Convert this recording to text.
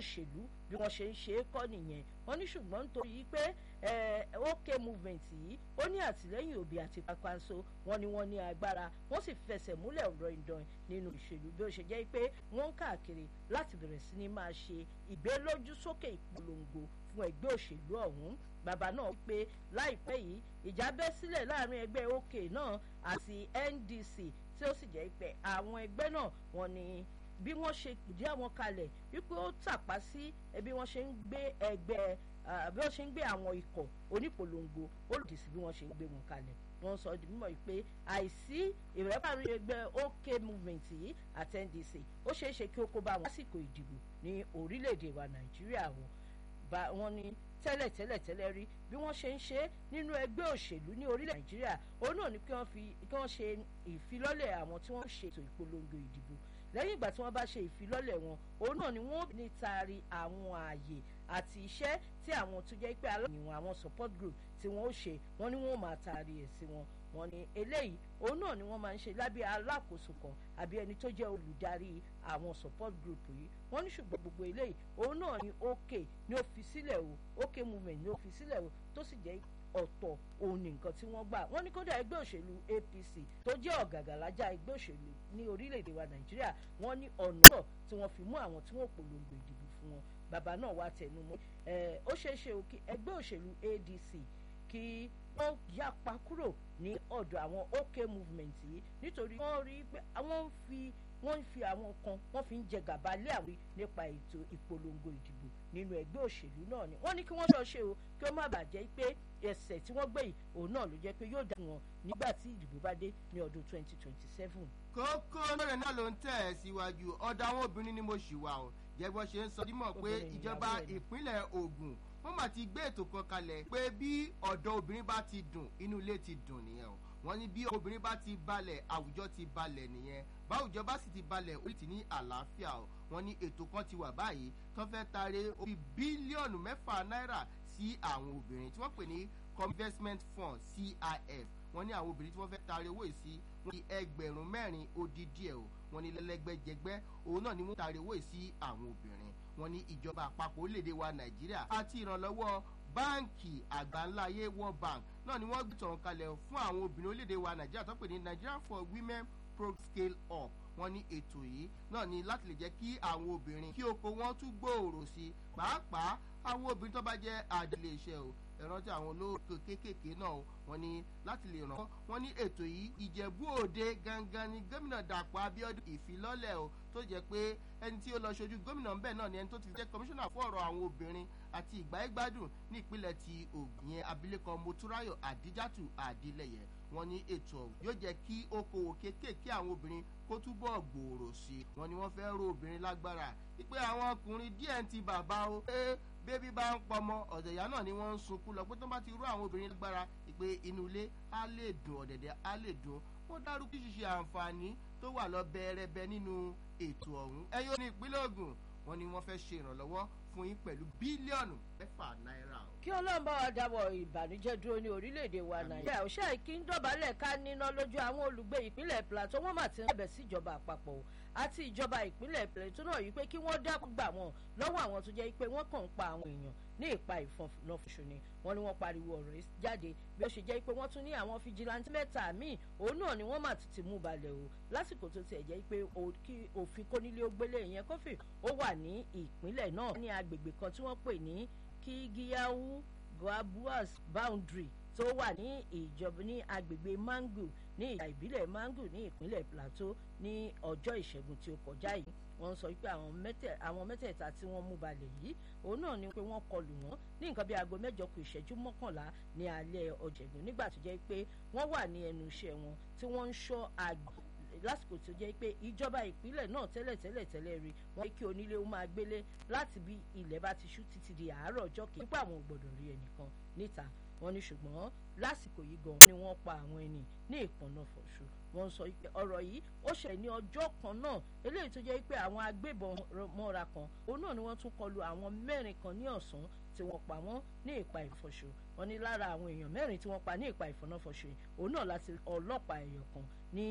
òṣèlú bí wọ́n ṣe ń ṣe é kọ́ nìyẹn wọ́n ní ṣùgbọ́n nítorí pé OK movement yìí ó ní àtìlẹ́yìn òbí àti Kwankwaso wọ́n ní wọ́n ní agbára wọ́n sì fẹsẹ̀ múlẹ̀ ọ̀rọ̀ ìdán nínú ìṣèlú bí ó ṣe jẹ́ pé wọ́n ń káàkiri láti bẹ̀rẹ̀ sí ní máa ṣe ìgbélójúsókè ìpolongo fún ẹgbẹ́ òṣèlú ọ̀hún bàbá náà pé láìpẹ́ yìí ìjà bẹ́ sílẹ̀ láàrin ẹgbẹ́ OK náà àti NDC tí ó sì jẹ́ pé àwọn ẹgbẹ́ náà wọ́n ní bí wọ́n ṣe pìdí àwọn kalẹ̀ wípé ó tàpá sí bí wọ́n ṣe ń gbé ẹgbẹ́ bí wọ́n ṣe ń gbé àwọn ikọ̀ onípolongo ó lòdì sí bí wọ́n ṣe ń gbé wọn kalẹ̀ wọ́n sọ di mímọ̀ pé àìsí ìrẹ́pàrí ẹgbẹ́ OK movement yìí àti NDC ó ṣeé ṣe kí ó kó bá wọn lásìkò ìdìbò ní orílẹ̀-èdè wa Nàìjíríà wọn ní tẹ́lẹ̀ tẹ́lẹ̀ tẹ́lẹ̀ rí bí wọ́n ṣe ń ṣe nínú ẹgbẹ́ òṣèlú ní orílẹ̀ Nàìjíríà òun náà ni kí wọ́n ṣe ìfilọ́lẹ̀ àwọn tí wọ́n ṣètò ìpolongo ìdìbò lẹ́yìn ìgbà tí wọ́n bá ṣe ìfilọ́lẹ̀ wọn òun náà ni wọ́n ní taari àwọn ààyè àti iṣẹ́ tí àwọn tó jẹ́ pé aláìníwọ̀n àwọn support group tí wọ́n ó ṣe wọ́n ní wọ́n máa taari ẹ̀ sí wọn wọ́n ní eléyìí òun náà ni wọ́n máa ń ṣe lábẹ́ alákòóso kan àbí ẹni tó jẹ́ olùdarí àwọn support group yìí wọ́n ní ṣùgbọ́n gbogbo eléyìí òun náà ni OK ní ó fi sílẹ̀ o OK movement ní ó fi sílẹ̀ o tó sì jẹ́ ọ̀tọ̀ òun ni nǹkan tí wọ́n gbà wọ́n ní kódà ẹgbẹ́ òṣèlú APC tó jẹ́ ọ̀gàgàlájà ẹgbẹ́ òṣèlú ní orílẹ̀-èdè wa Nàìjíríà wọ́n ní ọ̀nà tí wọ́n fi mú àwọn tí wọ́n polongo ìdìbò fún wọn bàbá náà wá tẹnu mọ́ ó ṣeé ṣe o kí ẹgbẹ́ òṣèlú ADC kí wọ́n yapa kúrò ní ọ̀dọ̀ àwọn OK movement yìí nítorí wọ́n rí pé àwọn ń fi wọ́n ń fi àwọn kan wọ́n fi ń jẹ gàba lé àwọn nípa ètò ìpolongo ìdìbò nínú ẹgbẹ́ òṣèlú náà ni wọ́n ní kí wọ́n lọ ṣe o kí ó má bàa jẹ́ pé ẹsẹ̀ tí wọ́n gbé yìí òun náà ló jẹ́ pé yóò dá wọn nígbà tí ìdìbò bá dé ní ọdún 2027. kókó mẹ́rin náà ló ń tẹ̀ ẹ́ síwájú ọ̀dọ̀ àwọn obìnrin ni mo ṣì wà o jẹ́gbọ́n ṣe ń sọ dímọ̀ pé ìjọba ìpínlẹ̀ Ògùn wọ́n mà ti gbé ètò kan kalẹ̀ pé bí ọ̀dọ̀ obìnrin bá ti dùn inú ilé ti dùn nìyẹn o wọ́n ní bí obìnrin bá ti balẹ̀ àwùjọ ti balẹ̀ nìyẹn báwùjọ bá sì ti balẹ̀ orí ti ní àlàáfíà o wọ́n ní ètò kan ti wà báyìí tó fẹ́ tare orí bílíọ̀nù mẹ́fà náírà sí àwọn obìnrin tí wọ́n pè ní investment fund CIF wọ́n ní àwọn obìnrin tí wọ́n fẹ́ tare owó yìí sí wọ́n ní ẹgbẹ̀rún mẹ́rin ó dín díẹ̀ o wọ́n ní lẹ́lẹ́gbẹ́jẹgbẹ́ òun náà ni wọ́n tare owó yìí sí àwọn obìnrin wọ́n ní ìjọba àpapọ̀ orílẹ̀-èdè wa Nàìjíríà àti ìrànlọ́wọ́ báǹkì àgbáńláyé World Bank náà ni wọ́n gbìtàn kalẹ̀ fún àwọn obìnrin orílẹ̀-èdè wa Nàìjíríà tó pè ní Nigeria for Women Pro Scale Up wọ́n ní ètò yìí náà ni láti lè jẹ́ kí àwọn obìnrin kí oko wọn tún gbòòrò sí i pàápàá àwọn obìnrin tó bá jẹ́ àdìlé iṣẹ́ o ẹ̀rántí àwọn olóòkè kéékèèké náà wọ́n ní láti lè ràn wọ́n ní ètò yìí ìjẹ̀bú òde gangan ni gómìnà dàpọ̀ abíọ́dún ìfilọ́lẹ̀ o tó jẹ́ pé ẹni tí ó lọ ṣojú gómìnà ńbẹ̀ náà ni ẹni tó ti jẹ́ kọmíṣánná fún ọ̀rọ̀ àwọn obìnrin àti ìgbáyégbádùn ní ìpínlẹ̀ ti Ògùn yẹn abilékọ Motúráyọ̀ Àdíjátù Àdílẹ̀yẹ wọ́n ní ètò ọ̀hún yóò jẹ́ kí okòwò kéékèèké àwọn obìnrin kó túbọ̀ gbòòrò sí i wọ́n ní wọ́n fẹ́ ró obìnrin lágbára wípé àwọn ọkùnrin díẹ̀ ń ti bàbá o pé bébí bá ń pọmọ ọ̀dẹ̀ ìyá náà ni wọ́n ń sunkún lọ pé tó bá ti rú àwọn obìnrin lágbára pé inú ilé á lè dùn ọ̀dẹ̀dẹ̀ á lè dùn wọ́n dárúkú ṣíṣe àǹfààní tó wà lọ bẹ́ẹ̀rẹ́bẹ́ nínú ètò ọ̀hún ẹ̀yọ́ ní ìpínlẹ̀ Ògùn wọ́n ní wọ́n fẹ́ ṣe ìrànlọ́wọ́ fún yín pẹ̀lú bílíọ̀nù mẹ́fà náírà o. kí ọlọ́run bá wa dáwọ́ ìbànújẹ́ dúró ní orílẹ̀-èdè wa nàìjíríà òṣà kí ń dọ̀bálẹ̀ ká níná lójú àwọn olùgbé ìpínlẹ̀ plateau wọ́n mà ti ń bẹ̀ sí ìjọba àpapọ̀ o àti ìjọba ìpínlẹ̀ plateau náà yìí pé kí wọ́n dákun gbà wọ́n lọ́wọ́ àwọn tó jẹ́ pé wọ́n kàn ń pa àwọn èèyàn ní ìpa ìfọ̀nàfọ̀ṣù ni wọ́n ní wọ́n pariwo ọ̀rọ̀ yìí jáde bí ó ṣe jẹ́ pé wọ́n tún ní àwọn fìjìláńtì mẹ́ta míì òun náà ni wọ́n mà ti ti mú balẹ̀ o lásìkò tó tiẹ̀ jẹ́ pé kí òfin kónílé ó gbélé ìyẹn kófì ó wà ní ìpínlẹ̀ náà ní agbègbè kan tí wọ́n pè ní kígíyáwó guabuas boundary tó wà ní ìjọba ní agbègbè mangu ní ìjà ìbílẹ̀ mangu ní ìpínlẹ̀ plateau ní ọjọ́ ìṣẹ́gun tí ó kọjá yìí wọ́n sọ pé àwọn mẹ́tẹ̀ẹ̀ta tí wọ́n mú balẹ̀ yìí òun náà ni pé wọ́n kọlù wọ́n ní nǹkan bí aago mẹ́jọ kù ìṣẹ́jú mọ́kànlá ní alẹ́ ọ̀jẹ̀gùn nígbà tó jẹ́ pé wọ́n wà ní ẹnu iṣẹ́ wọn tí wọ́n ń ṣọ́ àgbẹ̀ lásìkò tó jẹ́ pé ìjọba ìpínlẹ̀ náà tẹ́lẹ̀ tẹ́lẹ̀ tẹ́lẹ̀ rí wọ́n kí onílé ó máa gbélé láti bí ilẹ̀ bá ti ṣú títí di àárọ̀ ọjọ́ kejì nípa àwọn ò gbọ́dọ̀ rí ẹnìkan níta wọ́n ní ṣùgbọ́n lásìkò yìí gan ni wọ́n pa àwọn ẹni ní ìpọnà fọṣù wọ́n sọ pé ọ̀rọ̀ yìí ó ṣẹlẹ̀ ní ọjọ́ kan náà eléyìí tó jẹ́ pé àwọn agbébọn mọ́ra kan òun náà ni wọ́n tún kọlu àwọn mẹ́rin kan ní ọ̀sán tí wọ́n pa wọ́n ní ìpa ìfọ̀ṣù wọ́n ní lára àwọn èèyàn mẹ́rin tí wọ́n pa ní ìpa ìfọ̀nàfọ̀ṣù òun náà láti ọlọ́pàá ẹ̀yọ̀ kan